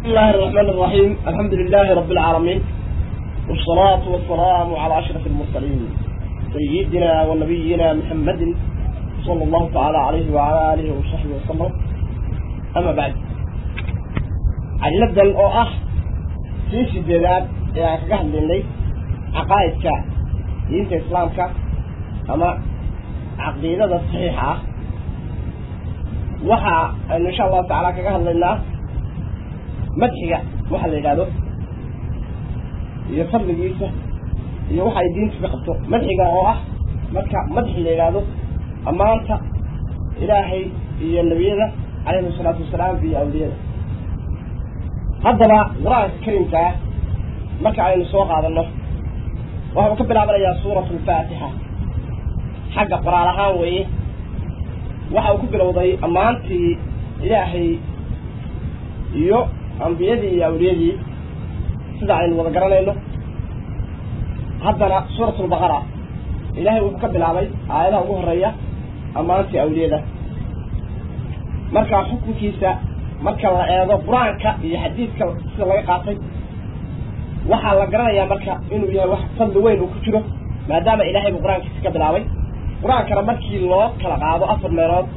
بسم الله الرحمن الرحيم الحمد لله رب العالمين والصلاة والسلام على أشرف المرسلين سيدنا ونبينا محمد صلى الله تعالى عليه وعلى آله وصحبه وسلم أما بعد عن نبدأ الأخ في سجلات يعني كهل لي عقائدك دينة إسلامك أما عقيدة الصحيحة وحا إن شاء الله تعالى كهل لنا madxiga waxa la yidhahdo iyo fadligiisa iyo waxa ay diinta ka qabto madxiga oo ah marka madxi la yidhaahdo ammaanta ilaahay iyo nebiyada calayhim asalaatu wasalaam iyo awliyada haddaba qur-aanka karimkaa marka aynu soo qaadano waxuu ka bilaabanayaa suuratu alfaatixa xagga qoraal ahaan weeye waxa uu ku bilowday ammaantii ilaahay iyo ambiyadii iyo awliyadii sida aynu wada garanayno haddana suurat lbaqara ilaahay wuxuu ka bilaabay aayadaha ugu horeeya ammaantii awliyada marka xukunkiisa marka la eego qur-aanka iyo xadiidka sida laga qaatay waxaa la garanayaa marka inuu yahay wax fadli weyn uu ku jiro maadaama ilaahay buu qur-aankiisa ka bilaabay qur-aankana markii loo kala qaado afar meelood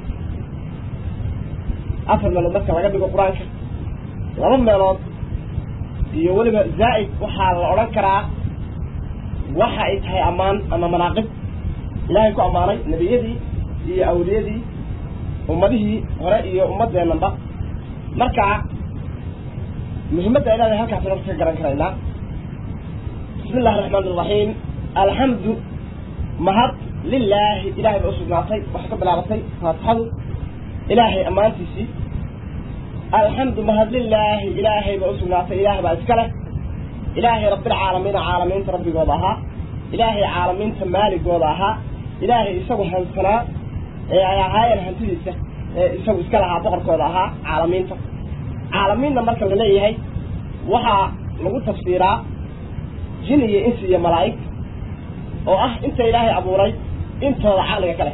afar meelood marka laga dhigo qur-aanka laba meelood iyo weliba zaa'id waxaa la odhan karaa waxa ay tahay ammaan ama manaaqib ilaahay ku ammaanay nebiyadii iyo awliyadii ummadihii hore iyo ummadeennanba marka muhimadda ay leedahay halkaasna horta ka garan karaynaa bismi illahi araxmaan iraxiim alxamdu mahad lilaahi ilahay ba usugnaatay waxay ka bilaabatay faatixadu ilaahay ammaantiisii alxamdu mahad lilaahi ilaahay baa usugnaatay ilaah baa iska leh ilaahay rabbilcaalamiina caalamiinta rabbigooda ahaa ilaahay caalamiinta maaligooda ahaa ilaahay isagu hansanaa ee ay ahaayeen hantidiisa ee isagu iska lahaa boqorkooda ahaa caalamiinta caalamiinna marka la leeyahay waxaa lagu tafsiiraa jin iyo insi iyo malaa'ig oo ah inta ilaahay abuuray intooda caqliga ka leh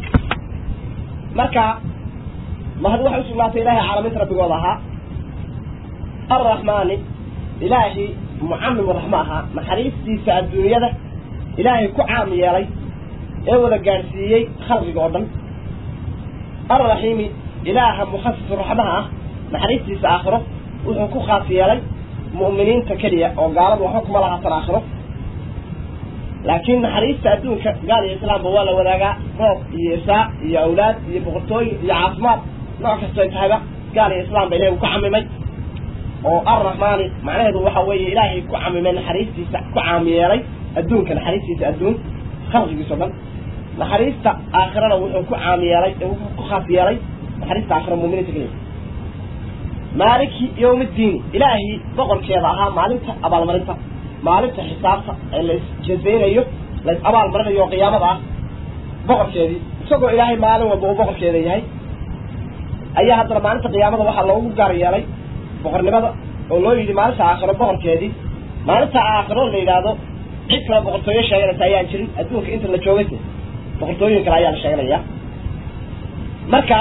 marka mahad waxay usugnaatay ilaahay caalamiinta rabbigooda ahaa arraxmaani ilaahi mucamimu raxmo ahaa naxariistiisa adduunyada ilaahay ku caam yeelay ee wada gaadhsiiyey khalqiga oo dhan arraxiimi ilaaha mukhasisu raxmaha ah naxariistiisa aakhiro wuxuu ku khaas yeelay mu'miniinta keliya oo gaaladu waxba kuma lahaatan aakhiro laakiin naxariista adduunka gaal iyo islaamba waa la wadaagaa roob iyo isaac iyo awlaad iyo boqortooyin iyo caafimaad nooc kastoy tahayba gaal iyo islaamba ilahay uu ku camimay oo arraxmaani macnaheedu waxa weeye ilaahay ku camimay naxariistiisa ku caam yeelay adduunka naxariistiisa adduun khalqigiisa o dhan naxariista aakhirana wuxuu ku caam yeelay wuxuu ku khaas yeelay naxariista aakhira muuminiinta keliya maaliki yowmiddiini ilaahay boqorkeeda ahaa maalinta abaalmarinta maalinta xisaabta ee la isjazaynayo la is abaalmarinayo oo qiyaamada ah boqorkeedii isagoo ilaahay maalin walba uu boqorkeeda yahay ayaa haddana maalinta qiyaamada waxaa loogu gaar yeelay boqornimada oo loo yidhi maalinta aakhiro boqorkeedii maalinta aakhiro la yidhaahdo cid kale boqortooyo sheeganaysa ayaan jirin adduunka inta la joogaysa boqortooyin kale ayaa la sheeganayaa marka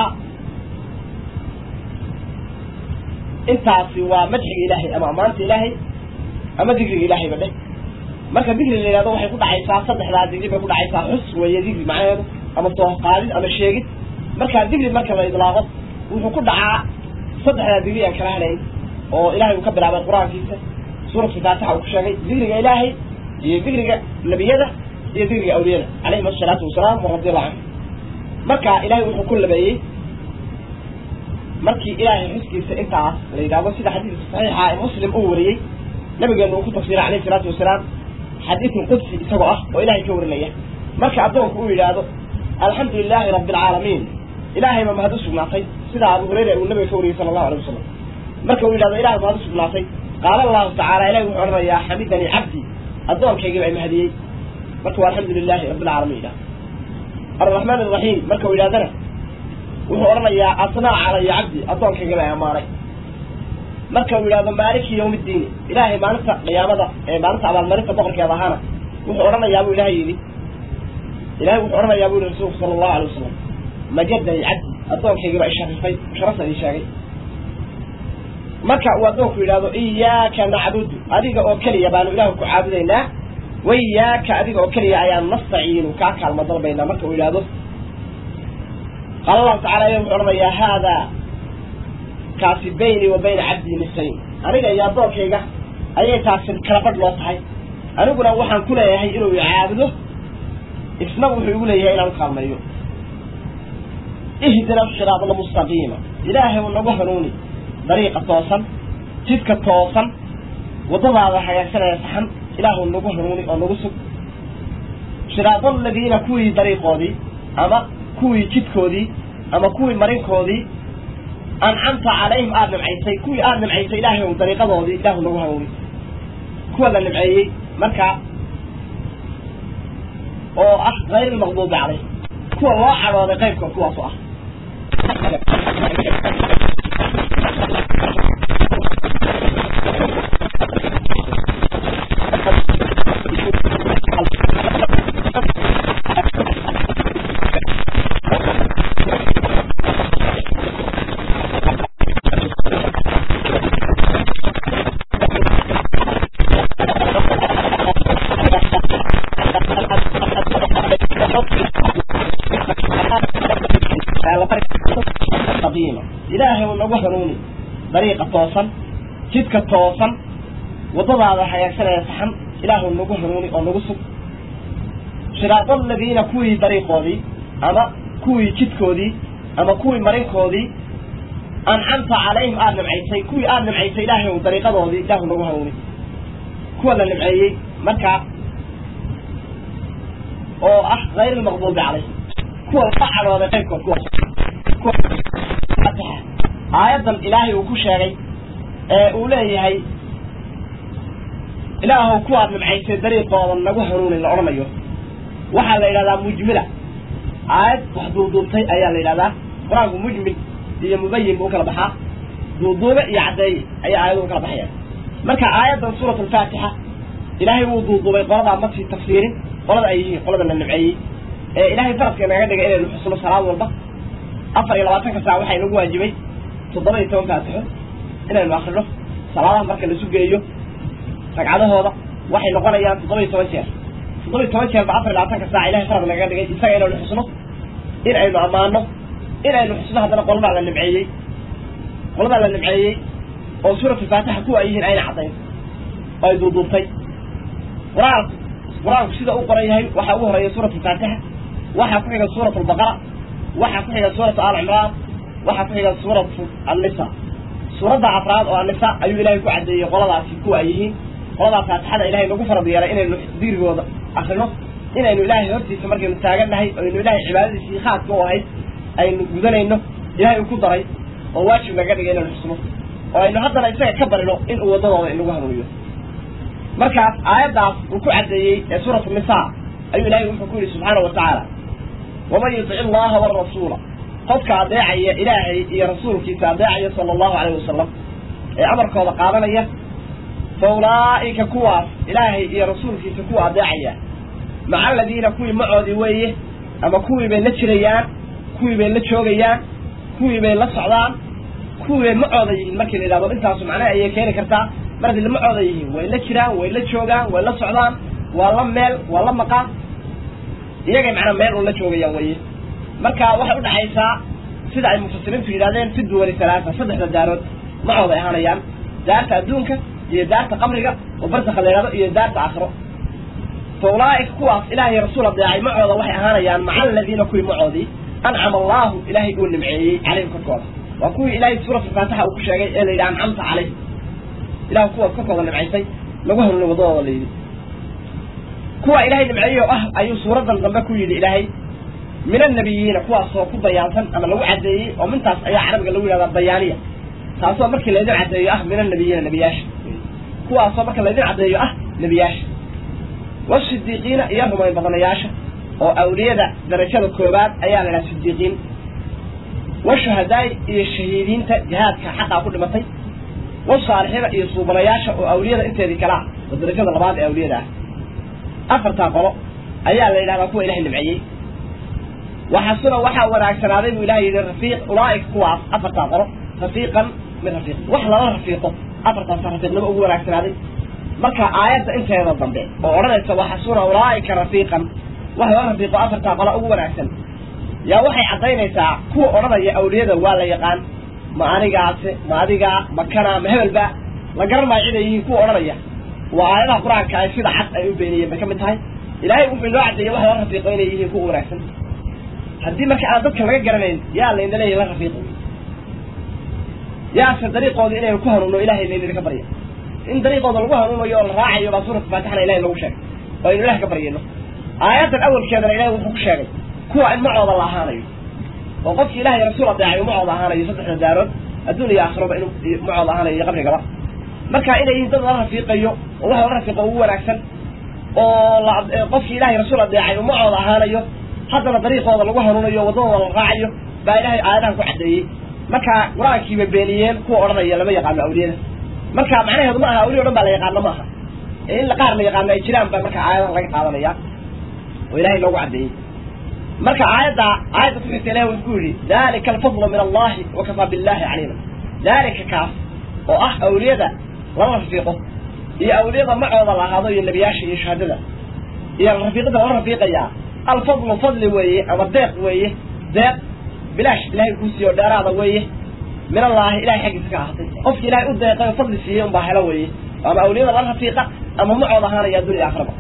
intaasi waa madxiga ilaahay ama ammaanta ilaahay ama digriga ilaahay ba dheh marka digri la yidhahdo waxay ku dhacaysaa saddexdaa digri bay ku dhacaysaa xus weeye digri macnaheedu ama tooqaadid ama sheegid marka digri marka la idlaaqo wuxuu ku dhacaa saddexdaa digri aan kala hanayn oo ilahay uu ka bilaabay qur-aankiisa suuradka faatixa uu ku sheegay digriga ilaahay iyo digriga nebiyada iyo digriga awliyada calayhim asalaatu wasalaam waradiallahu canhu marka ilahay wuxuu ku labeeyey markii ilaahay xuskiisa intaas la yidhahdo sida xadiidka saxiixa ee muslim uu wariyey nabigeenu uu ku tafsiray calayhi salaatu wasalaam xadiidun qudsi isagoo ah oo ilahay ka warinaya marka addoonku uu yidhaahdo alxamdu lilaahi rabbi alcaalamiin ilaahay ba mahad u sugnaatay sida abu hureyra uu nabiga ka wariyey sala allahu alay wasalam marka uu yidhahdo ilahay mahad u sugnaatay qaala allahu tacaala ilahi wuxuu odhanayaa xamidanii cabdi addoonkaygiiba ay mahadiyey marka waa alxamdu lilahi rabbi alcaalamiin yidhahdo arraxmaan araxiim marka uu yidhahdana wuxuu odhanayaa asnaa calaya cabdi addoonkaygiiba ay ammaanay marka uu yidhahdo maaliki yawmiddiini ilaahay maalinta qiyaamada ee maalinta abaalmarinta boqorkeeda ahaana wuxuu odhanayaa buu ilahay yidhi ilahay wuxuu odhanayaa buu yihi rasuulku sala allahu alay wasalam majadani cabdi addoonkaygiiba i sharifay sharafta ii sheegay marka uu addoonku yidhahdo iyaaka nacbudu adiga oo keliya baanu ilaahu ku caabudaynaa waiyaaka adiga oo keliya ayaan nastaciinu kaa kaalmo dalbaynaa marka uu yidhahdo qaala allahu tacala aya wuxuu odhanayaa haadaa kaasi baynii wa bayna cabdii nisayn aniga iyo addoonkayga ayay taasi kala badh loo tahay aniguna waxaan ku leeyahay inuu icaabudo isna wuxuu igu leeyahay inaan ukaalmeeyo ihdina siraad almustaqiima ilaahay u nagu hanuuni dariiqa toosan jidka toosan waddadaada hagaagsanaya saxan ilaahu nagu hanuuni oo nagu sug siraad aladiina kuwii dariiqoodii ama kuwii jidkoodii ama kuwii marinkoodii ancamta calayhim aada nimcaysay kuwii aada nimcaysay ilaahay ou dariiqadoodii ilaahu nagu hanuuni kuwa la nimceeyey markaa oo ah hayr lmaqduubi calayh kuwa loo cadhooday qaybkood kuwaasu ah ilaahay u nagu hanuuni dariiqa toosan jidka toosan waddadaada hagaagsanaya saxan ilaahu nagu hanuuni oo nagu sug siraad aladiina kuwii dariiqoodii ama kuwii jidkoodii ama kuwii marinkoodii ancamta calayhim aada nimcaysay kuwii aada nimcaysay ilaahay ou dariiqadoodii ilaahu nagu hanuuni kuwa la nimceeyey markaa oo ah hayr lmaqduubi calayh kuwa la cadhooday qaybkood kuwaas aayaddan ilaahay uu ku sheegay ee uu leeyahay ilaahow kuwaad nimcaysay dariiqooda nagu hanuunin la odhanayo waxaa la yidhahdaa mujmila aayad wax duuduubtay ayaa la yidhahdaa qur-aanku mujmil iyo mubayin buu ukala baxaa duuduube iyo caddeeye ayaa aayadu ukala baxaya marka aayaddan suurat alfaatixa ilaahay wuu duuduubay qoladaa ma sii tafsiirin qolada ay yihiin qolada la nimceeyey ee ilaahay faradka naga dhigay inaynu xusno salaad walba afar iyo labaatanka saac waxaa inagu waajibay toddoba iyo toban faatixo inaynu akrino salaadaha marka la sugeeyo ragcadahooda waxay noqonayaan toddoba iyo toban jeer toddoba iyo toban jeer ba afar iyo labaatanka saac ilahay farad nagaga dhigay isaga inaynu xusno in aynu ammaano in aynu xusno haddana qoladaa la nimceeyey qoladaa la nimceeyey oo suurat alfaatixa kuwa ay yihiin ayna caddayn oo ay duuduubtay qur-aanku qur-aanku sida u qoran yahay waxaa ugu horeeya suurat alfaatixa waxaa ku xiga suurat albaqara waxaa ku xiga suuratu al cimraan waxaa ku xiga suuratu annisa suuradda afraad oo annisa ayuu ilaahay ku caddeeyey qoladaasi kuwa ay yihiin qoladaa faatixada ilahay nagu farad yeelay inaynu diirigooda akrino inaynu ilaahay hortiisa markaynu taagannahay aynu ilaahay cibaadadiisii khaaska u ahayd aynu gudanayno ilahay uu ku daray oo waajib naga dhigay inaynu xusno oo aynu haddana isaga ka barino in uu waddadooda inagu hanuuniyo markaas aayaddaas uu ku caddeeyey ee suuratu nisa ayuu ilahay wuxuu ku yidhi subxaana wa tacaala waman yutic illaha warasuula qofka adeecaya ilaahay iyo rasuulkiisa adeecaya sala allahu calayh wasalam ee amarkooda qaadanaya fa ulaa'ika kuwaas ilaahay iyo rasuulkiisa kuwa adeecaya maca aladiina kuwii macoodii weeye ama kuwii bay la jirayaan kuwii bay la joogayaan kuwii bay la socdaan kuwii bay macooda yihiin markii la yidhahdo intaasu macnaha ayay keeni kartaa mar haddii la macooda yihiin way la jiraan way la joogaan way la socdaan waa la meel waa la maqaan iyagay macnaa meel un la joogayaan weye marka waxay udhaxaysaa sida ay mufasiriintu yidhahdeen fi duwali halaasa saddexda daarood macooda ay ahaanayaan daarta adduunka iyo daarta qabriga oo barsakha la yidhahdo iyo daarta aakhiro fa ulaa'ika kuwaas ilaahay rasuul adeecay macooda waxay ahaanayaan maca aladiina kuwii macoodii ancama allahu ilaahay uu nimceeyey calayhim korkooda waa kuwii ilaahay suuratu faatixa uu ku sheegay ee la yidhi ancamta calayh ilah kuwaas korkooda nimcaysay lagu hanuunay waddadooda la yidhi kuwa ilaahay nimceeyey oo ah ayuu suuraddan dambe ku yidhi ilaahay min annabiyiina kuwaasoo ku bayaansan ama lagu caddeeyey oo mintaas ayaa carabiga lagu yidhahdaa bayaaniya taasoo markii laydin caddeeyo ah min annabiyiina nebiyaasha kuwaasoo marka laydin caddeeyo ah nebiyaasha wasidiiqiina iyo rumayn badanayaasha oo awliyada darajada koobaad ayaa la idhaha sidiiqiin washuhadaai iyo shahiidiinta jihaadka xaqaa ku dhimatay wasaalixiina iyo suubanayaasha oo awliyada inteedii kala ah oo darajada labaad ee awliyada ah afartaa qolo ayaa la yidhahdaa kuwa ilahay nimceeyey waxasuna waxaa wanaagsanaaday buu ilahay yidhi rafiiq ulaa'ika kuwaas afartaa qolo rafiiqan mid rafiiq wax lala rafiiqo afartaasa rafiiqnimo ugu wanaagsanaaday marka aayadda inteeda dambe oo odhanaysa waxasuna ulaaika rafiiqan wax lala rafiiqo afartaa qola ugu wanaagsan yaa waxay caddaynaysaa kuwa odhanaya awliyada waa la yaqaan ma anigaase ma adigaa ma kana ma hebelba la garan maayo ciday yihiin kuwa odhanaya waa aayadaha qur-aanka ay sida cad ay u beeniyeen bay ka mid tahay ilaahay wuxuu inoo caddeeyey wax lala rafiiqo inay yihiin kuwa wanaagsan haddii marka aan dadka laga garanayn yaa layna leeyahy la rafiiqo yaase dariiqooda inaynu ku hanuuno ilahay laynina ka barya in dariiqooda lagu hanuunayo oo la raacayo baa suurata faatixana ilahay lagu sheegay oo aynu ilaah ka baryayno aayaddan awalkeedana ilahay wuxuu ku sheegay kuwa in macooda la ahaanayo oo qofki ilahay rasuul adeecay macooda ahaanayo saddexda daarood adduun iyo aakhiraba inuu macooda ahaanayo iyo qabrigaba marka inay yihiin dad lala rafiiqayo oo wax lala rafiiqo ugu wanaagsan oo la qofkii ilahay rasuul adeecay uu macooda ahaanayo haddana dariiqooda lagu hanuunayo waddadooda la raacayo baa ilahay aayadahan ku caddeeyey marka qur-aankiiba beeniyeen kuwa odhanaya lama yaqaano awliyada marka macnaheedu ma aha awliya o dhan baa la yaqaano maaha ee in la qaar la yaqaano ay jiraan baa marka aayadaha laga qaadanaya oo ilahay loogu caddeeyey marka aayadda aayadda kuxigta ilahi wuxuu ku yidhi dalika alfadlu min allahi wakafaa billahi caliima dalika kaas oo ah awliyada lala rafiiqo iyo awliyada macooda la ahaado iyo nebiyaasha iyo shahaadada iyo rafiiqada lala rafiiqayaa alfadlu fadli weeye ama deeq weeye deeq bilaash ilahay kuu siiyo dheeraada weeye min allaahi ilahay xaggiisa ka ahaatay qofki ilahay u deeqay oo fadli siiyey unbaa helo weeye ama awliyada la rafiiqa ama macooda ahaanaya addunya aakhiraba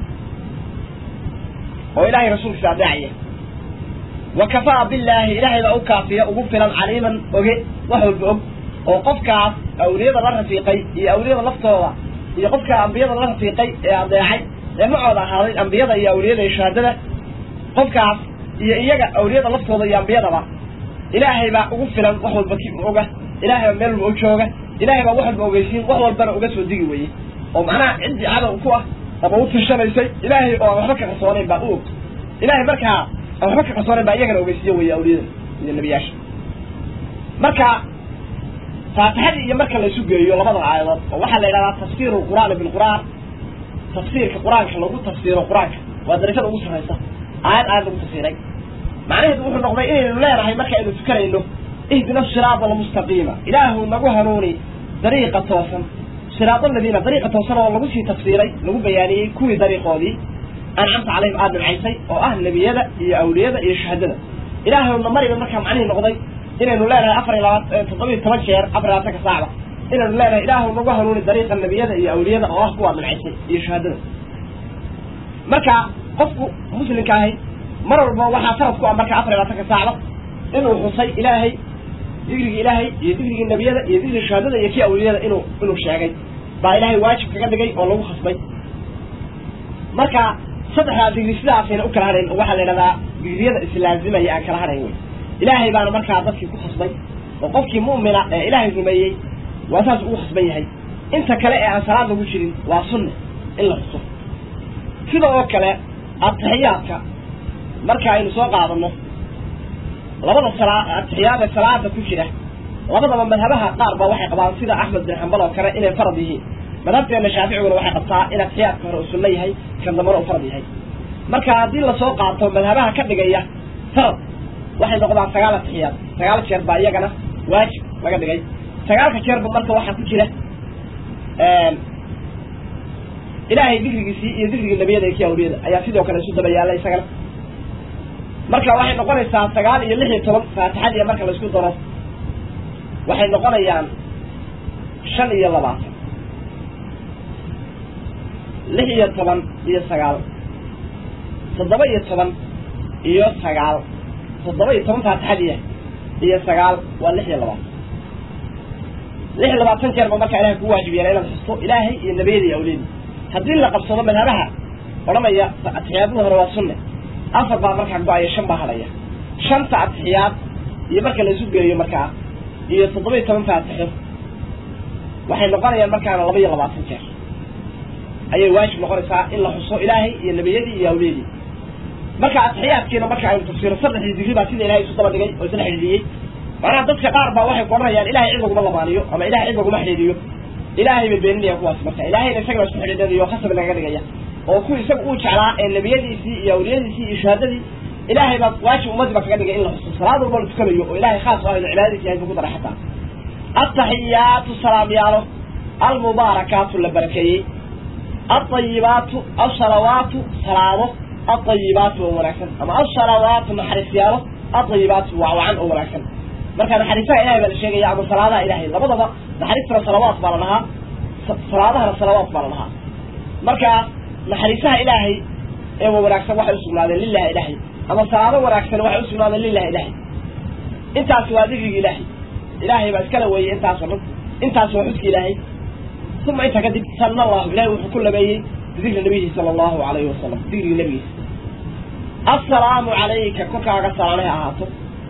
oo ilahay rasuulkiisa adeecaya wa kafaa billaahi ilaahay baa u kaafiya ugu filan caliiman oge wax walba og oo qofkaas awliyada la rafiiqay iyo awliyada laftooda iyo qofka ambiyada la rafiiqay ee adeecay ee macooda ahaaday ambiyada iyo awliyada iyo shahaadada qofkaas iyo iyaga awliyada laftooda iyo ambiyadaba ilaahay baa ugu filan wax walba ki oga ilaahay baa meel walba u jooga ilaahay baa wax walba ogeysiin wax walbana uga soo digi weye oo macnaha ciddii cadow ku ah ama u tashanaysay ilaahay oo aan waxba ka qarsoonayn baa u og ilaahay markaa aan waxba ka qarsoonayn baa iyagana ogeysiiye weye awliyada iyo nebiyaasha marka faatixadii iyo marka la isu geeyo labada aayadood oo waxaa la yidhahdaa tafsiiru lqur'aani bilqur'aan tafsiirka qur-aanka lagu tafsiiro qur-aanka waa darajada ugu sarraysa aayad aayad lagu tafsiiray macnaheedu wuxuu noqday inaynu leenahay markaaynu tukanayno ihdina siraada almustaqiima ilaahu nagu hanuuni dariiqa toosan siraad aladiina dariiqa toosan oo lagu sii tafsiiray lagu bayaaniyey kuwii dariiqoodii ancamta calayhim aada nimcaysay oo ah nebiyada iyo awliyada iyo shahaadada ilaahayna mariba markaa macnihii noqday inaynu leenahay afar iyo labaat toddoba iyo toban jeer afar labaatanka saacda inaynu leenahay ilaahu nagu hanuuni dariiqa nebiyada iyo awliyada oo ah kuwaad nimcaysay iyo shahaadada marka qofku muslimka ahay mar walba waxaa farad ku ah marka afar iyo labaatanka saacda inuu xusay ilaahay digrigii ilaahay iyo digrigii nebiyada iyo digrigii shahaadada iyo kii awliyada inuu inuu sheegay baa ilaahay waajib kaga dhigay oo lagu khasbay marka saddexdaa digri sidaasayna u kala hadhayn oo waxaa la idhahdaa digriyada islaazimaya aan kala hadhayn wey ilaahay baana markaa dadkii ku khasbay oo qofkii mu'mina ee ilaahay rumeeyey waa saas ugu khasban yahay inta kale ee aan salaad lagu jirin waa sunne in la xuso sida oo kale atixiyaadka marka aynu soo qaadano labada salaa atixiyaad ee salaada ku jira labadaba madhabaha qaar ba waxay qabaan sida axmed bin xambal oo kale inay farad yihiin madhabteena shaaficiguna waxay qabtaa in atixiyaadka hore uu sunno yahay kan dambana uu farad yahay marka haddii lasoo qaato madhabaha ka dhigaya farad waxay noqdaan sagaal atixiyaad sagaal jeer baa iyagana waajib laga dhigay sagaalka jeerba marka waxaa ku jira ilaahay digrigiisii iyo digrigii nebiyada iyo kii awliyada ayaa sidoo kale isu daba yaalla isagana marka waxay noqonaysaa sagaal iyo lix iyo toban faatixadii marka la isku daro waxay noqonayaan shan iyo labaatan lix iyo toban iyo sagaal toddoba iyo toban iyo sagaal toddoba iyo toban faatixadiia iyo sagaal waa lix iyo labaatan lix iyo labaatan jeer ba markaa ilahay kugu waajib yeela inaad xusto ilaahay iyo nebiyada iyo awliyadii haddii la qabsado madhabaha odhanaya atixiyaadada hore waa sunne afar baa markaa go-aya shan baa hadhaya shanta atixiyaad iyo marka la isu geeyo markaa iyo toddoba iyo toban faatixo waxay noqonayaan markaana laba iyo labaatan jeer ayay waajib noqonaysaa in la xuso ilaahay iyo nebiyadii iyo awliyadii marka atixiyaadkiina marka aynu tafsiiro saddexdii digri baa sida ilahay isu daba dhigay oo isla xidhiidiyey macnaha dadka qaar baa waxay ku odhanayaan ilahay cid laguma lamaaniyo ama ilahay cid laguma xidhiidiyo ilaahay bay beeninayaan kuwaas marka ilahayna isagana isku xidhiidhanayo khasab lagaga dhigaya oo kuwii isaga uu jeclaa ee nebiyadiisii iyo awliyadiisii iyo shahaadadii ilaahay baa waajib ummadii ba kaga dhigay in la xuso salaad walba la tukanayo oo ilahay khaas u ah inu cibaadadiisa yahay buu ku daray xataa altaxiyaatu salaamyaalo almubaarakaatu la barakeeyey alطayibaatu alsalawaatu salaamo alطayibaatu oo wanaagsan ama alsalawaatu naxariisyaalo alطayibaatu waa wacan oo wanaagsan marka naxariisaha ilahay baa la sheegaya ama salaadaha ilahay labadaba naxariistana salawaat baa la dhahaa salaadahana salawaat baa la dhahaa marka naxariisaha ilaahay ee wa wanaagsan waxay usugnaadeen lilahi ilahay ama salaado wanaagsan waxay usugnaadeen lilahi ilahay intaasi waa digrigi ilaahay ilaahay baa iskala weeyey intaas oo dhan intaas waa xuska ilaahay uma intaa kadib sana allahu ilahay wuxuu ku labeeyey bidikri nabiyihi sala allahu alayhi wasalam digrigi nabigiisa assalaamu calayka korkaaga salaanay ha ahaato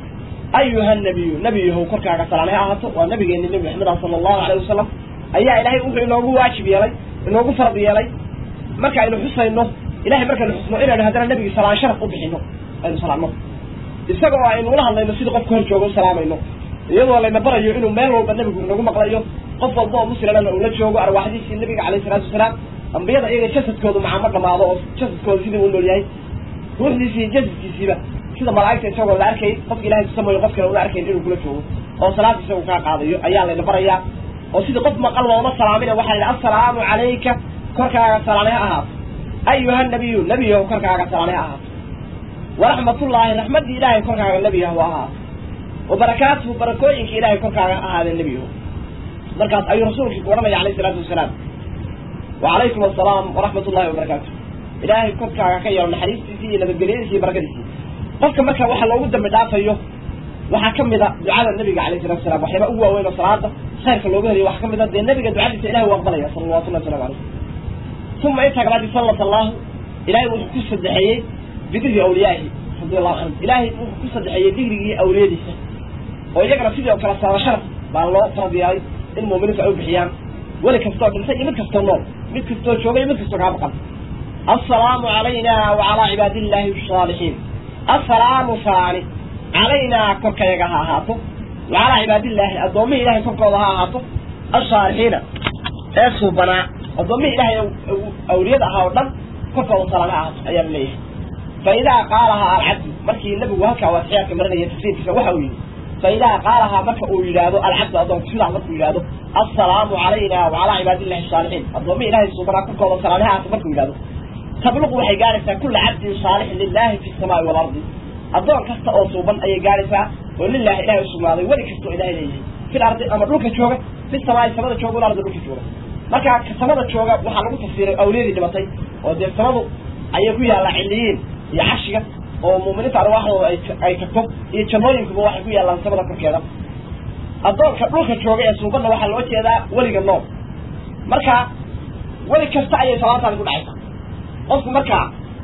ayuha nabiyu nebiyahow korkaaga salaanay ha ahaato waa nabigeeni nebi maxameda sala allahu alayhi wasalam ayaa ilahay wuxuu inoogu waajib yeelay inoogu farad yeelay marka aynu xusayno ilahay markaynu xusno inaynu haddana nebigi salaan sharaf u bixino aynu salaamno isagoo aynu ula hadlayno sidii qofka hor jooga u salaamayno iyadoo layna barayo inuu meel walba nebigu inagu maqlayo qof walba oo muslimana ula joogo arwaaxdiisii nabiga calayhi salaatu wasalaam ambiyada iyaga jasadkoodu macamo dhamaado oo jasadkooda sidii u nool yahay ruuxdiisii iyo jasadkiisiiba sida malaa'igta isagoo la arkay qofka ilahay tusamayo qof kale una arkayn inuu kula joogo oo salaada isagu kaa qaadayo ayaa layna barayaa oo sidii qof maqal looma salaamina waxaa la yidhi assalaamu calayka korkaaga salaanay ha ahaato ayuha nabiyu nebiyahu korkaaga salaanay ha ahaato waraxmatullaahi raxmaddii ilaahay korkaaga nebiyahu ahaato wa barakaatuhu barakooyinka ilaahay korkaaga ahaadeen nebiyahu markaas ayuu rasuulkii ku odhanaya alayh isalaatu wasalaam wacalaykum assalaam waraxmat ullahi wabarakaatu ilaahay korkaaga ka yeelo naxariistiisii iyo nabadgelyadiisi iyo barakadiisii qofka marka waxa loogu dambi dhaafayo waxaa ka mid a ducada nabiga alayh salatu wasalaam waxyaaba ugu waaweyn oo salaada khayrka looga heliyo waxaa ka mid a dee nabiga ducadiisa ilahay u aqbalaya salawatullahi waslamu calayh uma intaa kabacdi sallat allahu ilahay wuxuu ku sadexeeyey bidikri awliyaahi radi allahu canhum ilaahay wuxuu ku sadexeeyey digrigii awliyadiisa oo iyagana sidii oo kale saaba sharaf baa loo farad yeelay in muuminiintu ay u bixiyaan weli kastoo dhintay iyo mid kastoo nool mid kastoo jooga iyo mid kastoo kaa maqan assalaamu calayna wacalaa cibaadi illaahi asaalixiin assalaamu salaani calaynaa korkayaga ha ahaato wacalaa cibaadillaahi addoommihii ilahay korkooda ha ahaato asaalixiina ee suubanaa addoommihii ilahay awliyada ahaa oo dhan korkooda salaana ha ahaato ayaa la leeyahay fa idaa qaalahaa alcabdu markii nabigu halkaa waasixiyaadka marinaya tafsiirkiisa waxa uu yidhi fa idaa qaalahaa marka uu yidhaahdo alcabdu addoonku sidaas markuu yidhaahdo assalaamu calayna wacalaa cibaadillahi asaalixiin addoommihii ilahay suubanaa korkooda salaana ha ahaato markuu yidhahdo tabluqu waxay gaaraysaa kulla cabdin saalixin lilahi fi samaa'i waalardi addoon kasta oo suuban ayay gaaraysaa oo lilahi ilahay usugnaaday weli kastoo ilahay leeyahay fil ardi ama dhulka jooga fi samaa'i samada jooga wal ardi dhulka jooga marka samada jooga waxaa lagu tafsiiray awliyadii dhimatay oo dee samadu ayay ku yaallaa ciliyiin iyo cashiga oo muuminiinta arwaaxdooda ay tagto iyo jannooyinkuba waxay ku yaallaan samada korkeeda addoonka dhulka jooga ee suubanna waxaa loo jeedaa weliga nool marka weli kasta ayay salaantaani ku dhacaysaa qofku markaa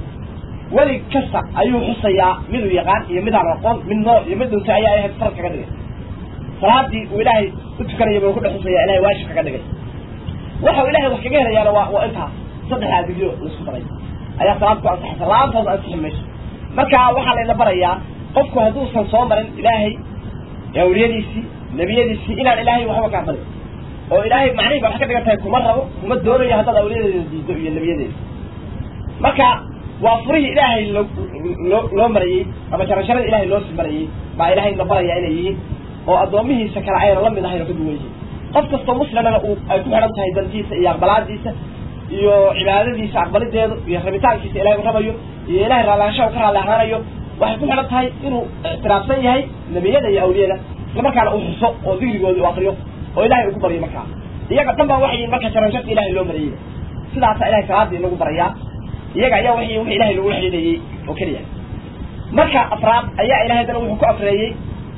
weli kasta ayuu xusayaa miduu yaqaan iyo midaan aqoon mid nool iyo mid dhuntay ayaa ahayd farad kaga dhigay salaadii uu ilaahay u tukanaya buu ku dhex xusaya ilahay waajib kaga dhigay waxa uu ilahay wax kaga helayaana waa waa intaas saddexdaa digyo laisku daray ayaa salaad ku ansaxaysa la-aantood ansixi mayso marka waxaa layna barayaa qofku hadduusan soo marin ilaahay awliyadiisii nebiyadiisii inaan ilaahay waxba kaa barin oo ilaahay macnihi ba waxay ka dhigan tahay kuma rabo kuma doonayo haddaad awliyadeeda diido iyo nebiyadeeda marka waa furihii ilaahay loo loo loo marayey ama jarasharada ilahay loo sii marayey baa ilahay na baraya inay yihiin oo addoomihiisa kale ayna la mid ahayn oo ka duwan yihiin qof kastoo muslimana uu ay ku xidhan tahay dantiisa iyo aqbalaadiisa iyo cibaadadiisa aqbalideedu iyo rabitaankiisa ilahay u rabayo iyo ilahay raallaanshaha u ka raalli ahaanayo waxay ku xidhan tahay inuu ictiraafsan yahay nebiyada iyo awliyada isla markaana uu xuso oo digrigooda u akriyo oo ilahay ugu baryo markaa iyaga dhan baa waxay marka jarasharta ilahay loo marayey sidaasa ilahay salaadii lagu barayaa iyaga ayaa w w ilahay lagula xidhiidhayey oo keliya marka afraad ayaa ilahay haddana wuxuu ku afreeyey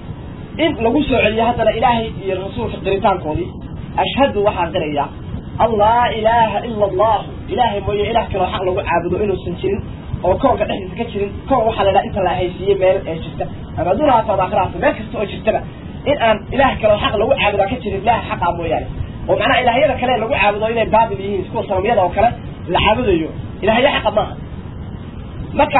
in lagu soo celiyo haddana ilaahay iyo rasuulka qiritaankoodii ashhadu waxaan qirayaa an laa ilaaha ila allahu ilaahay mooye ilah kaloo xaq lagu caabudo inuusan jirin oo koonka dhexdiisa ka jirin koon waxaa la idhaha inta la haysiiyey meel ee jirta ama adduun haato aakhirahato meel kasta oo jirtaba in aan ilaah kaloo xaq lagu caabudaa ka jirin ilaha xaqaa mooyaane oo macnaha ilaahyada kale lagu caabudo inay baatil yihiin kuwa sanamyada oo kale la caabudayo ilahyo xaqa maaha marka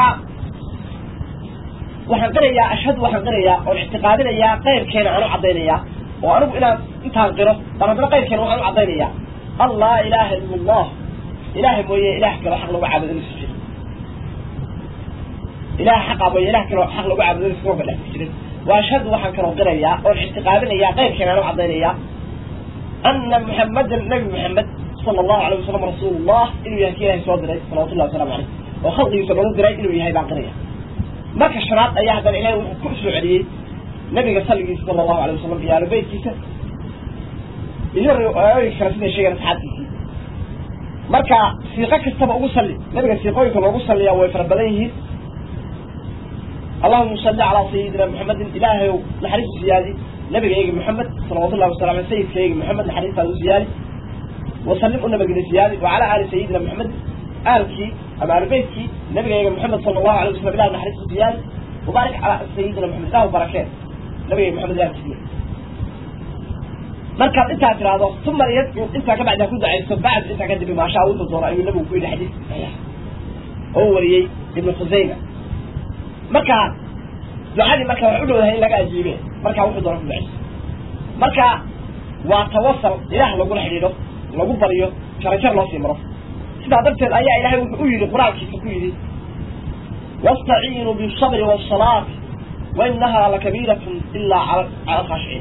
waxaan qirayaa ashhadu waxaan qirayaa oon ictiqaadinayaa qayrkeena aan u caddaynayaa oo anigu inaan intaan qiro baan haddana qayrkeena waxaan u caddaynayaa an laa ilaaha ila allah ilahay mooye ilah kaloo xaq lagu caabudo inuusan jirin ilaha xaqa mooye ilah kaloo xaq lagu caabudo inuusan koonka dhex jirin وأشهد وحن كانوا قرية والاعتقابين يا غير كان أنا عضينيا أن محمد النبي محمد صلى الله عليه وسلم رسول الله إنه يهكيها يسوى دري صلى الله عليه وسلم وخلق يسوى دري إنه يهي بعقرية ما كشرات أي أحد إليه وكل سعودي نبي صلى الله عليه وسلم في آل بيت كيسة يجري كرسنا شيئا سحاتي marka siiqo kastaba ugu salli nabiga siiqooyinka loogu salliyaa way fara badan yihiin allahuma salli calaa sayidina maxamedin ilaahay naxariisu siyaadi nabigayga maxamed salawatullahi wasalam aley sayidkayga maxamed naxariistaada u siyaadi wasallim u nabageda siyaadi wacalaa aali sayidina maxamed aalkii ama aalbeytkii nabigayga maxamed sala allahu alay wasalam ilah naxariisu siyaadi wabaarik calaa sayidina maxamed ilahu barakeen nabigayga maxamed aalkiisiya markaad intaa tiraahdo uma yadcu intaa ka bacdi ha ku dacayso bacd intaa kadib maashaa wuxuu doono ayuu nabigu ku yidhi xadiis saxiix oo wariyey ibnu khusayma marka ducadii marka waxay u dhowdahay in laga ajiibe markaa wuxuu doono ku dacayso marka waa tawasal ilaah lagula xidhiidho lagu baryo jarajar loo sii maro sidaa darteed ayaa ilaahay wuxuu u yidhi qur-aankiisa ku yidhi wastaciinuu bisabri waasalaati wainahaa lakabiiratun ilaa cala alkhaashiciin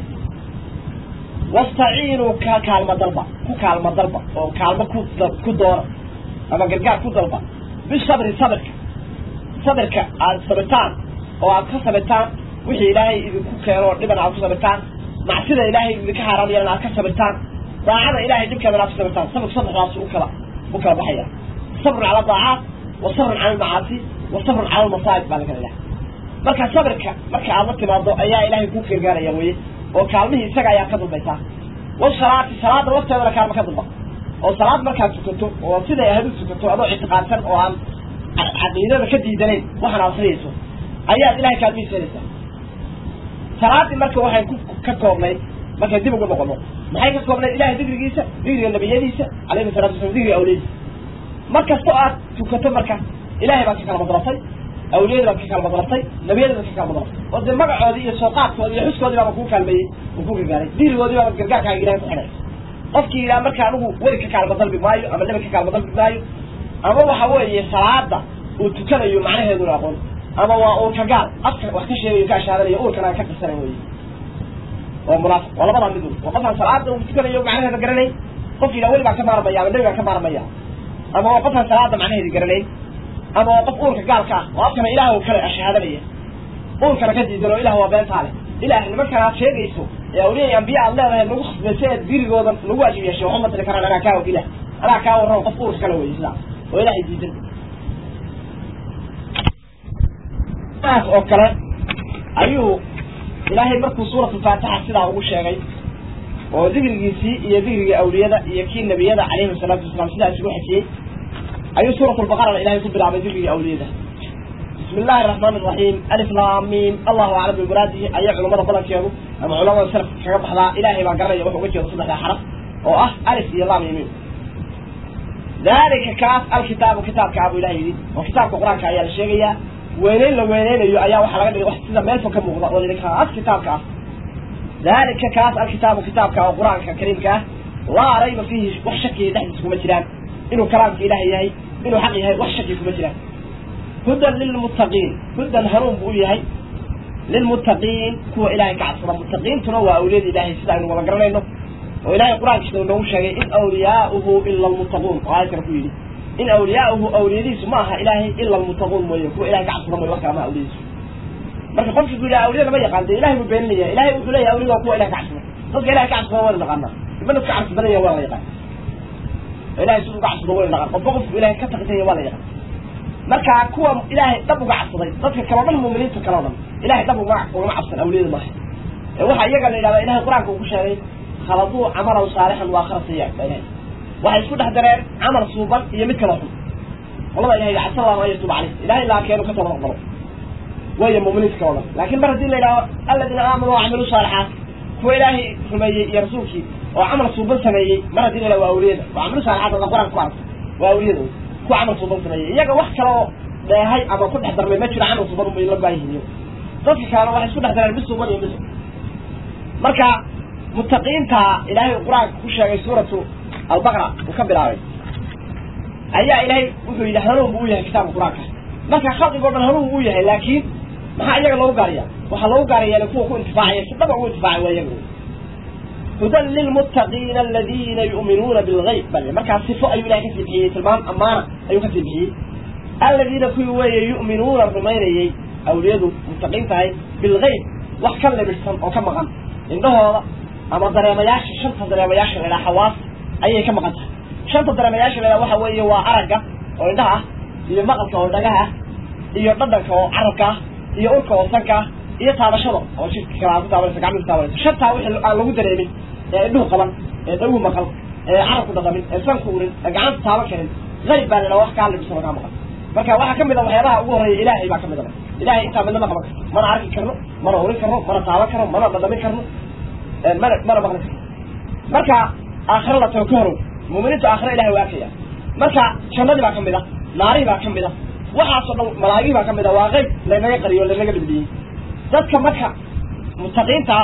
wastaciinuu ka kaalmo dalba ku kaalmo dalba oo kaalmo ku ku doona ama gargaar ku dalba bisabri sabirka sabirka aada sabirtaan oo aad ka sabirtaan wixii ilaahay idinku keeno dhiban aad ku sabirtaan macsida ilaahay idinka xaaraam yeelan aad ka sabirtaan daacada ilahay dhibkeedana aad ku sabirtaan sabirku saddexdaas u kala u kala baxaya sabrun cala daacaat wa sabrun cala almacaasi wa sabrun cala almasaa'ib baa lakala ilaha marka sabirka marka aad la timaado ayaa ilaahay kuu gargaaraya weye oo kaalmihii isaga ayaa ka dambaysaa wasalaati salaada lafteedana kaalma ka damba oo salaad markaad tukato oo siday ahayd u tukato adoo ictiqaadsan oo aan caqiidada ka diidanayn waxaan akriyayso ayaad ilahay kaalmihiis helaysaa salaadii marka waxay ku ka koobnayd markay dib ugu noqono maxay ka koobnayd ilahay digrigiisa digriga nabiyadiisa calayhi salatu wasalam digriga awliyadiisa mar kasta oo aad tukato marka ilahay baad ka kala madratay awliyada baad ka kala madratay nabiyada baad ka kala madratay oo dee magacoodii iyo sooqaadkoodii iyo xuskoodii baaba kuu kaalmeeyey oo ku gargaaray digrigoodii baaba gargaarkaaga ilahay ku xidhay qofkii yidhaha marka anigu weli ka kaalma dalbi maayo ama nabi ka kaalma dalbi maayo ama waxa weeye salaada uu tukanayo macnaheeduna aqoon ama waa uurka gaal afka wax ka sheegayo ka ashaadanayo uurkana ka qirsanay wey waa munaafiq waa labadaa mid waa qofaan salaada uu tukanayo macnaheeda garanayn qof yidhaha weli baan ka maarmaya ama nebi baan ka maarmaya ama waa qofaan salaada macnaheedi garanayn ama waa qof uurka gaalka ah oo afkana ilaah kale ashahaadanaya uurkana ka diidan oo ilah waa beentaa leh ilaah nimankan aad sheegayso ee awliya ambiya aad leedahay nagu khasbaysa ee dirigooda lagu waajib yeeshay waxuma tiri karaan anaa kaa og ilah anaa kaa warrama qof uurka kale wey sidaa oo ilahay diidan saas oo kale ayuu ilaahay markuu suuratu faatixa sidaa ugu sheegay oo dikrigiisii iyo dikrigii awliyada iyo kii nebiyada calayhim salaatu wasalaam sidaa isugu xejiyey ayuu suurat lbaqarana ilahay ku bilaabay dikrigii awliyada bismi illahi araxmaan iraxiim alif laamiim allahu aclam bimuraadihi ayaa culamada badankeedu ama culamada salaf kaga baxdaa ilaahay baa garanaya wuxuu uga jeedo saddexdaa xaraf oo ah alif iyo laam iyo miim dalika kaas alkitaabu kitaabka abuu ilahay yidhi oo kitaabka qur-aanka ayaa la sheegayaa weyneyn la weyneynayo ayaa waxaa laga dhigay wax sida meelfa ka muuqda oo yidhi kaas kitaabka ah dalika kaas alkitaabu kitaabka oo qur-aanka kariimka ah laa rayba fiihi wax shakiya dhexdiisa kuma jiraan inuu kalaamka ilahay yahay inuu xaq yahay wax shaki kuma jiraan hudan lilmuttaqiin hudan hanuun buu u yahay lilmuttaqiin kuwa ilahay ka cabsada muttaqiintuna waa awliyada ilahay sida aynu wada garanayno oo ilahay qur-aankiisa noogu sheegay in awliyaauhu ila almuttaquun oo aayad kale ku yidhi in awliyaauhu awliyadiisu ma aha ilaahay ila almuttaquun mooye kuwa ilahay ka cabsada mooye wax kale ma awliyadiisu marka qofki ku yidhaha awliyada ma yaqaan dee ilahay buu beeninaya ilahay wuxuu leeyahay awliyada waa kuwa ilahay ka cabsada dadka ilahay ka cabsada wayna naqaanaa ima dadka cabsi badan yaha waa la yaqaan ilahay siduu uga cabsado wayna naqaan qofba qofku ilahay ka taqitanya waa la yaqaan marka kuwa ilaahay dhab uga cabsaday dadka kaleo dhan muminiinta kaleo dhan ilahay dhab uga ugama cabsan awliyada maaha ee waxaa iyaga la yidhahdaa ilahay qur-aanka uu ku sheegay khaladuu camalan saalixan waa khara sayaa baa ilahay waxay isku dhex dareen camal suuban iyo mid kaloo xun qolada ilahay casa allahu an yatuuba caleyh ilahay laakeenu ka toba aqbalo waya muminiinta kaloo dhan laakin mar haddii la yidhahdo aladiina aamanuu wacamiluu saalixaat kuwa ilaahay rumeeyey iyo rasuulkii oo camal suuban sameeyey mar haddii la yidhahdo waa awliyada wacamilu saalixaat ada qur-aanka ku aragto waa awliyada kuwa camal suuban sameeyey iyaga wax kaloo dheehay ama ku dhex darmay ma jiro camal suuban bay la baayihiin dadka kalena waxay isku dhex dareen mid suuban iyo mid marka muttaqiinta ilaahay qur-aanka ku sheegay suuratu albaqra uu ka bilaabay ayaa ilaahay wuxuu yidhi hanuun buu u yahay kitaabka qur-aanka marka khalqigoo dhan hanuun buu u yahay laakiin maxaa iyaga loogu gaaraya waxaa loogu gaaraya kuwa ku intifaacaya si dhaba ugu intifaacay waa iyaga hudan lilmuttaqiina aladiina yu'minuuna bilgayb bal markaa sifo ayuu ilahay kasii bixiyey tilmaam ammaana ayuu kasii bixiyey aladiina kuwii weeye yu'minuuna rumaynayey awliyadu muttaqiin tahay bilgayb wax ka libidhsan oo ka maqan indhahooda ama dareemayaasha shanta dareemayaasha la idhaha xawaas ayay ka maqan tahay shanta dareemayaasha la idhaha waxa weeye waa aragga oo indhaha ah iyo maqalka oo dhagaha ah iyo dhadhanka oo carabka ah iyo urka oo sanka ah iyo taabashada oo jidka kale aad ku taabanaysa gacmihi ku taabanaysa shantaa wixii aan lagu dareemin ee indhuhu qaban ee dhagu maqal ee carabku dhaqamin ee sanku urin ee gacanta taaban karin qayb baa la idhaha wax kaa libidhsan oo kaa maqan marka waxaa kamid a waxyaabaha ugu horreeya ilaahay baa kamid a ilahay intaa midna ma qaban karto mana arki karno mana urin karno mana taaban karno mana dhadhamin karno mana mana maqli karno marka aakhiro la tago ka horow muuminiintu aakhiro ilahay waa arkaya marka jannadii baa kamid a naarihii baa kamid a waxaasoo dhan malaa'igihii baa kamid a waa qayb laynaga qariyo o laynaga dhibdhiyey dadka marka mutaqiinta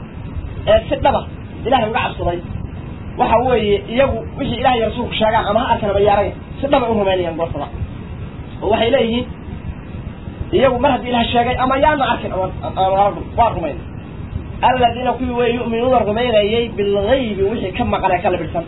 ee si dhaba ilahay uga cabsaday waxa weeye iyagu wixii ilahay rasuulku sheegaan ama ha arkan ama yaaraya si dhaba u rumaynayaan goortada oo waxay leeyihiin iyagu mar haddii ilahay sheegay ama yaana arkin ama waa rumayn aladiina kuwii wey yu'minuuna rumaynayey bilgaybi wixii ka maqan ee ka libidhsan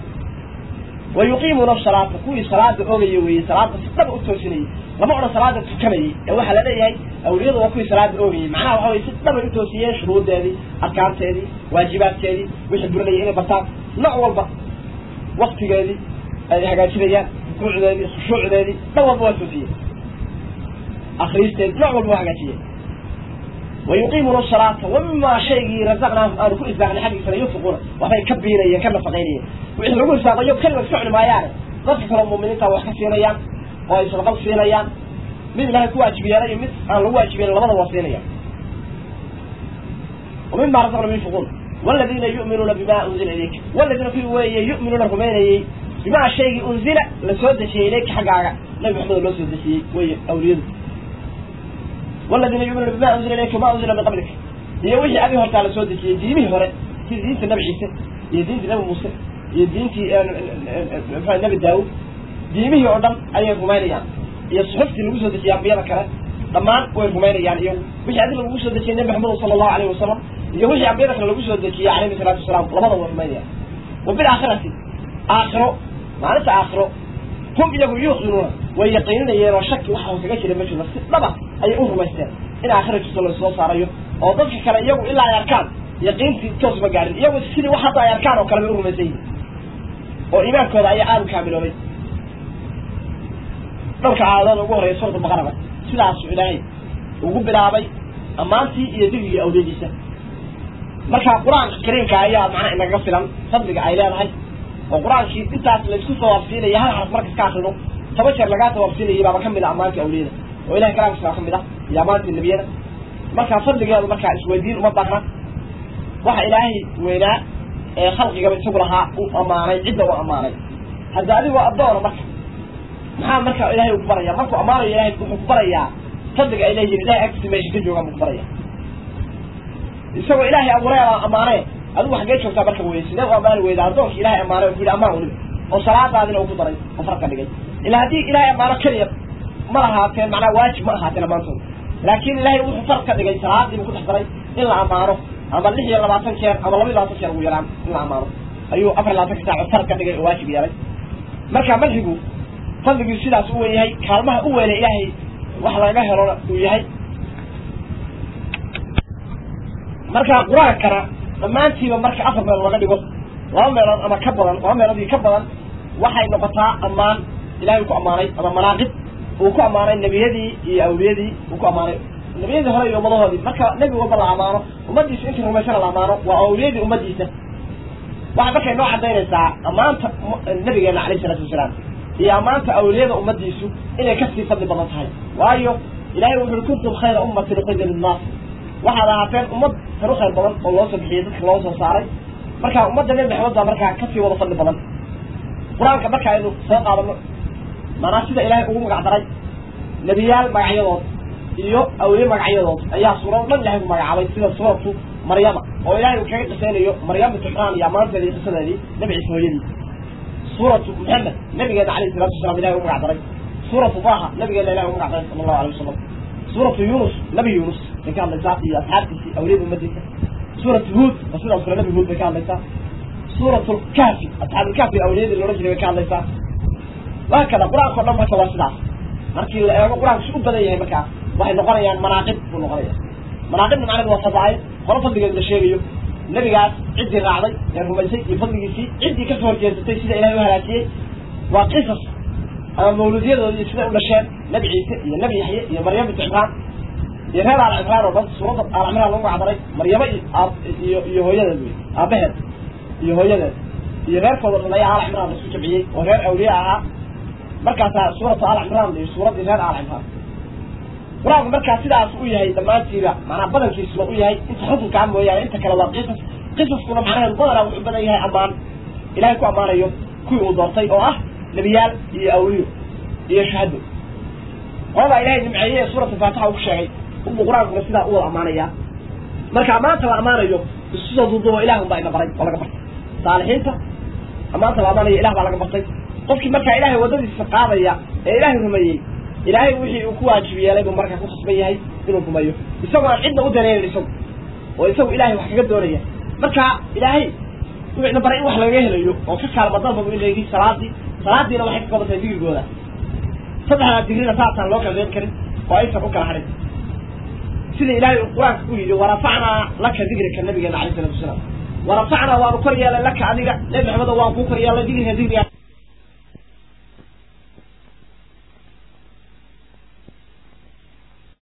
wa yuqiimuuna salaata kuwii salaada ogaya weeye salaada si dhaba u toosinayey lama odhan salaada tukanayey ee waxaa la leeyahay awliyadu waa kuwii salaada ogayey macnaha waxa weye si dhabay u toosiyeen shuruudeedii arkaanteedii waajibaadkeedii wixii burinayay inay bartaan nooc walba waktigeedii ay hagaajinayaan rukuucdeedii khushuucdeedii dhan walba waa toosiyeen akriisteedi nooc walba waa hagaajiyeen wayuqiimuuna salaata wamimaa shaygii razaqnaahum aanu ku irsaaqnay xaggiisana yunfiquuna waxbay ka biinayeen ka nafaqaynayeen wixii lagu irsaaqayo keliga iska cuni maayaane dadka kaleo muuminiinta wax ka siinayaan oo ay sadaqad siinayaan mid ilahay ku waajib yeelay iyo mid aan lagu waajib yeelin labada waa siinayaan ومما رزقنا ينفقون والذين يؤمنون بما أنزل إليك والذين في وي يؤمنون رميني بما شيء أنزل لسود شيء إليك حقا نبي محمد الله سود شيء وي أوليد والذين يؤمنون بما أنزل إليك وما أنزل من قبلك هي وجه أبي هرت على سود شيء دينه هرت في دين النبي عيسى هي دين النبي موسى هي دين النبي داود دينه يعدم أي رمينيان هي صحفتي اللي سود شيء أبي كره dhammaan way rumaynayaan iyo wixii adiga lagu soo dejiyay nabi maxamed sallallahu alayhi wasallam iyo wixii ambiyada kale lagu soo dejiyay alayhi salaatu wasalaam labada way rumaynayaan wa bil aakhirati aakhiro maalinta aakhiro hum iyagu yuuqinuuna way yaqiininayeen oo shaki waxa kaga jira ma jiro si dhaba ayay u rumaysteen in aakhira jirto la soo saarayo oo dadka kale iyagu ilaa ay arkaan yaqiintii toos ma gaarin iyagu sidii wax hadda ay arkaan oo kale bay u rumaysan yihiin oo iimaankooda ayaa aada u kaamiloobay dhowrka aayadood ugu horreeya suurta baqaraba sidaasuu ilaahay ugu bilaabay ammaantii iyo digrigii awliyadiisa marka qur-aanka kariimka ayaa macnaha inagaga filan fadliga ay leedahay oo qur-aankii intaas laysku tawaafsiinaya hal xaraf markas ka akrino toba jeer lagaa tawaafsiinayay baaba kamid a ammaantii awliyada oo ilahay kalaamkiisa baa kamid ah iyo ammaantii nebiyada marka fadligeedu markaa isweydiin uma baahna waxa ilaahay weynaa ee khalqigaba isagu lahaa u ammaanay cidda u ammaanay hadda adigoo addoona marka maxaa marka ilahay ku baraya markuu ammaanayo ilahay wuxuu ku barayaa fadliga ay leeyihin ilahay agtiisa meesha ka joogaan buu ku baraya isagoo ilaahay abuuray baa ammaanee adigu xaggee joogtaa marka weye sidee u ammaani weyda addoonka ilahay ammaanay oo ku yidhi ammaan weliba oo salaadaadina uu ku daray oo farka dhigay ilaa haddii ilahay ammaano keliya ma lahaateen macnaa waajib ma ahaateen ammaantooda laakiin ilahay wuxuu farq ka dhigay salaadiibu ku dhex daray in la ammaano ama lix iyo labaatan jeer ama laba iyo labaatan jeer ugu yaraan in la ammaano ayuu afar iyo labaatanka saaco farq ka dhigay oo waajib yeelay marka madxigu fadligii sidaas u wen yahay kaalmaha u weynay ilaahay wax laga helona uu yahay marka qur-aankana dhammaantiiba marka afar meelood laga dhigo laba meelood ama ka badan laba meelood iyo ka badan waxay noqotaa ammaan ilahay uu ku ammaanay ama manaaqib uu ku ammaanay nebiyadii iyo awliyadii uu ku ammaanay nebiyadii hore iyo ummadahoodii marka nebi walba la ammaano ummadiisa intii rumaysana la ammaano waa awliyadii ummadiisa waxay markay noo cadaynaysaa ammaanta nabigeena alayh isalaatu wasalaam iyo ammaanta awliyada ummadiisu inay kasii fadli badan tahay waayo ilahay wuxu ui kuntum khayra ummatin uqida linnaas waxaad ahaateen ummad kan u khayr badan oo loo soo bixiyey dadka loo soo saaray marka ummadda nebi maxamed baa markaa kasii wada fadli badan qur-aanka marka aynu soo qaadano maanaa sida ilaahay ugu magac daray nebiyaal magacyadood iyo awliye magacyadood ayaa suurado dhan ilahay ku magacaabay sida suuratu maryama oo ilahay uu kaga qisaynayo maryam bintu cimraan iyo ammaanteeda iyo qisadeedii nebi ciise hooyadii suuratu maxamed nabigeena alayhi salatu wasalam ilahay u magac daray suuratu baha nabigeena ilahay u magac daray sala allahu alayh wasalam suuratu yunus nabi yunus bay ka hadlaysaa iyo asxaabtiisii awliyada ummadiisa suurat huud oo sidaas kale nabi huud bay ka hadlaysaa suurat lkaafi asxaabulkaafi awliyadii loodhan jiray bay ka hadlaysaa waa kada qur-aanka o dhan marka waa sidaas markii la eego qur-aanku si u badan yahay markaa waxay noqonayaan manaaqib buu noqonaya manaaqibna macnaheedu waa fadaa'il qolo fadligeed la sheegayo nebigaas ciddii raacday ee rumaysay iyo fadligiisii ciddii kasoo horjeesatay sida ilahay u halaajiyey waa qisas ama mawluudyadoodi iyo siday u dhasheen nebi ciise iyo nebi yaxye iyo maryam bintu cimraan iyo reer aal cimraan oo dhan suuradda aal cimraan lagu magacdaray maryamo iyo iyo hooyadeed wey aabaheed iyo hooyadeed iyo reerkooda dhan ayaa aal cimraan lasu jamciyey oo reer awliya ahaa markaasaa suuratu aal cimraan iyo suuraddii reer aal cimraan qur-aanku markaa sidaas u yahay dhammaantiiba macnaa badankiisuna u yahay inta xukunkaa mooyaane inta kale waa qisas qisaskuna macnaheedu badanaa wuxuu badan yahay ammaan ilahay ku ammaanayo kuwii uu doortay oo ah nebiyaal iyo awliyo iyo shahado qoladaa ilahay nimceeye ee suuratu faatixa uu ku sheegay unbuu qur-aankuna sidaa u wada ammaanayaa marka ammaanta la ammaanayo isu soo duuduubo ilah unbaa ina baray oo laga bartay saalixiinta ammaanta la ammaanayo ilah baa laga bartay qofkii markaa ilahay waddadiisa qaadaya ee ilaahay rumeeyey ilaahay wixii uu ku waajib yeelay buu markaa ku khasban yahay inuu rumeeyo isagoo aan cidna u daneynin isagu oo isagu ilahay wax kaga doonaya marka ilaahay wuxuu ina baray in wax laga helayo oo ka kaalma dalba bu inaygi salaadii salaadiina waxay ka qabantahay digrigooda saddexdaa digrina saasaan loo kala reebi karin oo aysan u kala harin sida ilaahay uu qur-aanka ku yidhi warafacnaa laka digrika nabigeena alayh salatu wasalaam warafacnaa waanu kor yeelay laka adiga nebi maxamedo waan kuu kor yeelay digrika digriga